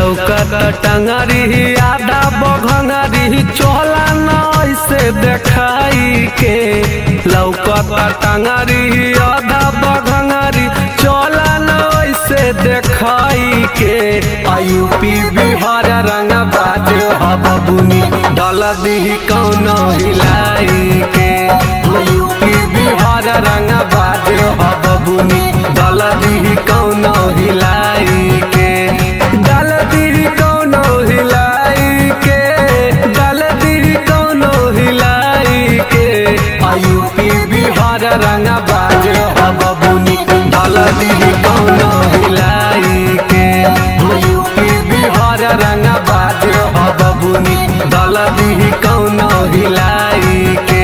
लौकत टंगरी आधा बघंगरी चोला न ऐसे देखाई के लौकत टंगरी आधा बघंगरी चोला न ऐसे देखाई के यूपी बिहार रंग बाज हबुनी डल दी कौन हिलाई के यूपी बिहार रंग बाज हबुनी डल दी कौन हिलाई के डल दी कौन हिलाई के डल दी कौन हिलाई के यूपी बिहार रंग बाज हबुनी डल दी कौन हिलाई के यूपी बिहार रंग बाज हबुनी डल दी कौन हिलाई के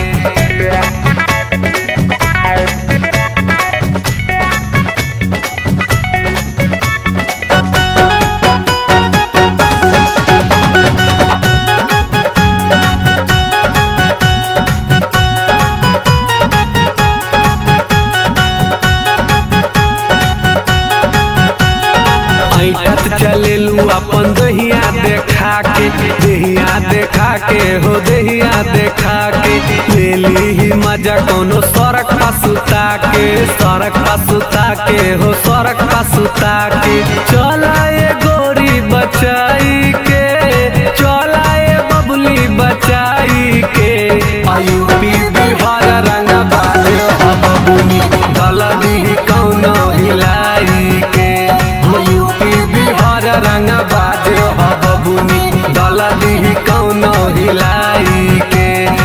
ऐटत चलेलू अपन दहिया देखा के दहिया देखा के हो दहिया देखा के ले ली ही मजा कोनो सड़क पर सुता के सड़क पर सुता के हो सड़क पर सुता के चला ये गोरी बचाई के चला ये बबली बचाई के यूपी बिहार रंग बाज बबुनी गलदी कौन हिलाई के यूपी बिहार रंग बाज बबुनी गलदी कौन हिलाई के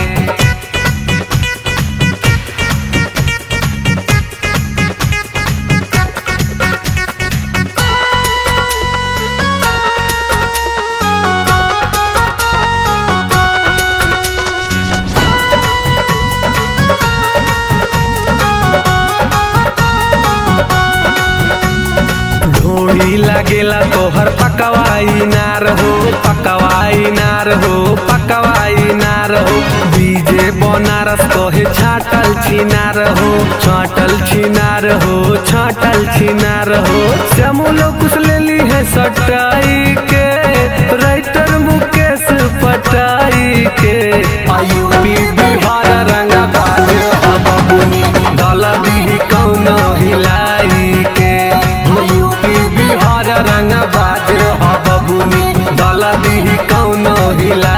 ढोड़ी लगेला तोहर पकवाई नार हो पकवाई नार हो पकवाई नार हो बीजे बनारस कहे छाटल छिनार हो छाटल छिनार हो छाटल छिनार हो श्यामुलो कुछ ले ली है सटाई के राइटर मुकेश पटाई के यूपी बिहार रंग बाज बबुनी गलदी कौन हिलाई के यूपी बिहार रंग बाज बबुनी गलदी कौन हिलाई